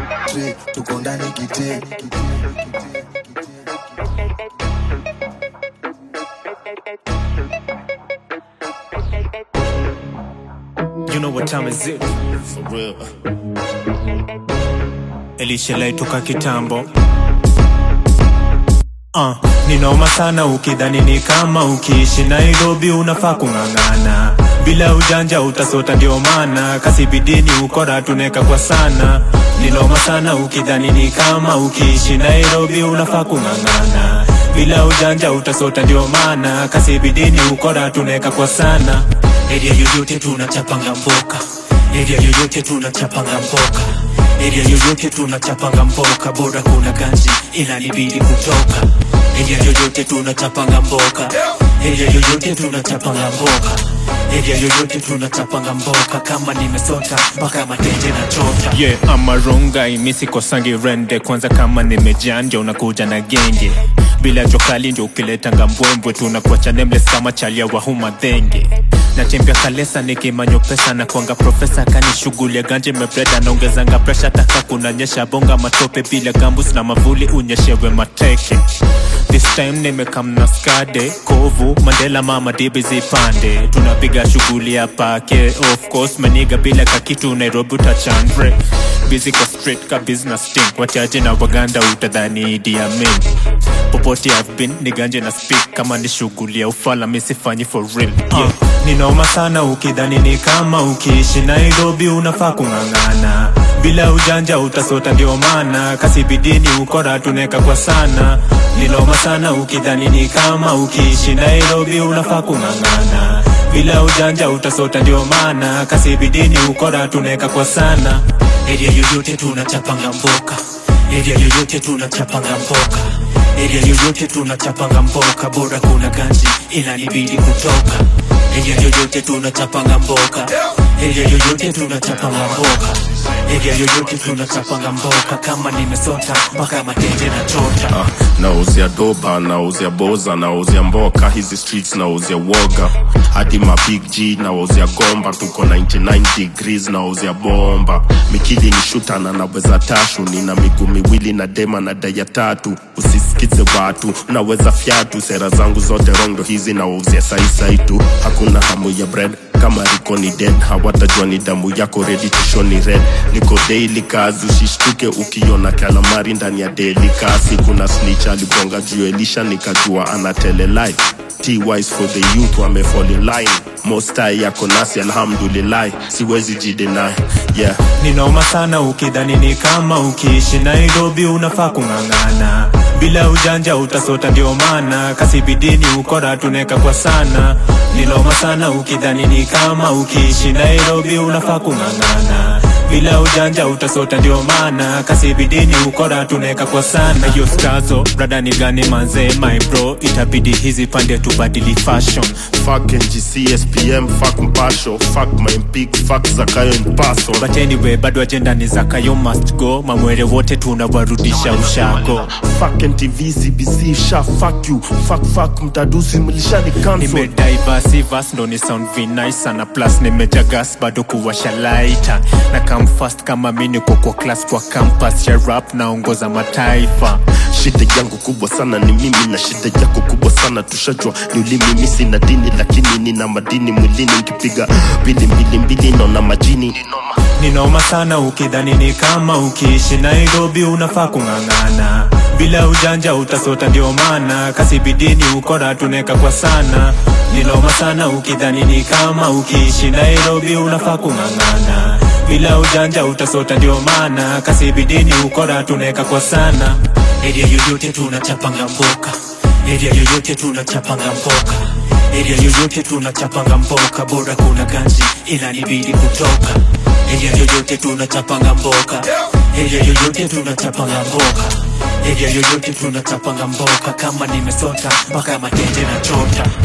tre tuko ndani kite You know what time is it? For real. Elisha toka kitambo Uh, ni noma sana ukidhani ni kama ukiishi Nairobi unafaa kung'ang'ana bila ujanja utasota, ndio maana kasi bidini ukora tuneka kwa sana. Ni noma sana ukidhani ni kama ukiishi Nairobi unafaa kung'ang'ana bila ujanja utasota, ndio maana kasi bidini ukora tuneka kwa sana. Area yoyote tunachapanga mboka, area yoyote tunachapanga mboka Area yoyote tunachapanga mboka, bora kuna ganji inanibidi kutoka. Area yoyote tunachapanga mboka, area yoyote tunachapanga mboka, area yoyote tunachapanga mboka. Kama nimesota mpaka matenje na chota. Yeah, ama rongai misi kosangi rende kwanza, kama nimejanja unakuja na genge bila jokali ndio ukiletanga mbwembwe, tunakuacha nameless kama chalia wa huma dhenge natembea kalesa nikimanyo pesa na kwanga profesa kani shughuli ya ganje mebreda naongezanga presha taka kunanyesha bonga matope bila gambus na mavuli unyeshewe mateke This time nimekamna skade kovu mandela mama dibi zipande tunapiga shughuli ya pake of course maniga bila kakitu nairobi utachandre busy kwa street ka business team wachache na waganda utadhani Idi Amin popote I've been ni ganje na speak kama ni shughuli ya ufala misifanyi for real yeah. Ni noma sana ukidhani ni kama ukiishi Nairobi unafaa kung'ang'ana bila ujanja utasota, ndio maana kasi bidini ukora tuneka kwa sana. Ni noma sana ukidhani ni kama ukiishi Nairobi unafaa kung'ang'ana bila ujanja utasota, ndio maana kasi bidini ukora tuneka kwa sana. Area yoyote tunachapanga mboka, area yoyote tunachapanga mboka Area yoyote tunachapanga mboka, bora kuna ganji inanibidi kutoka. Area yoyote tunachapanga mboka, area yoyote tunachapanga mboka, area yoyote tunachapanga mboka. Kama nimesota mpaka matenje na chota. Ah, nauzia doba nauzia boza nauzia mboka hizi streets nauzia woga hadi ma big g nauzia gomba tuko 99 degrees nauzia bomba mikili ni shuta na naweza tashu nina miguu miwili na dema na daya tatu usisikize watu naweza fyatu sera zangu zote rondo hizi nauzia saisai tu hakuna hamu ya bread kama riko ni dead hawatajua ni damu yako ready to show ni red niko daily kazi usishtuke ukiona kalamari ndani ya daily kasi kuna snitch aligonga juu elisha nikajua anatele life T-wise for the youth wame fall in line mostai yako nasi alhamdulillah siwezi jidenai yeah Ni noma sana ukidhani ni kama ukiishi Nairobi unafaa kung'ang'ana bila ujanja utasota, ndio maana kasi bidini ukora tuneka kwa sana. Ni noma sana ukidhani ni kama ukiishi Nairobi unafaa kung'ang'ana bila ujanja utasota, ndio maana kasi bidini ukora tuneka kwa sana. Hiyo stazo brada ni gani manze, my bro, itabidi hizi pande tubadili fashion fuck NGC SPM fuck mpasho fuck my mpig fuck zakayo mpaso but anyway, bado ajenda ni zakayo must go, mamwere wote tunawarudisha ushago. fuck NTV CBC sha fuck you fuck fuck mtadusi mlishani cancel nimediversivas ndo ni sound vinai sana plus nimejagas bado kuwasha laita na come fast kama mi niko kwa class kwa campus ya rap naongoza mataifa shida yangu kubwa sana ni mimi na shida yako kubwa sana tushajua ni ulimi mimi sina dini lakini nina madini mwilini nkipiga mbili mbili mbili naona majini ni noma sana ukidhani ni kama ukiishi Nairobi unafaa kung'ang'ana bila ujanja utasota, ndio maana kasi bidini ukora tuneka kwa sana. Ni noma sana ukidhani ni kama ukiishi Nairobi unafaa kung'ang'ana bila ujanja utasota, ndio maana kasi bidini ukora tuneka kwa sana. Area yoyote tunachapanga mboka, area yoyote tunachapanga mboka Area yoyote tunachapanga mboka, bora kuna ganji inanibidi kutoka. Area yoyote tunachapanga mboka, area yoyote tunachapanga mboka, area yoyote tunachapanga mboka. Kama nimesota mpaka matenje na chota.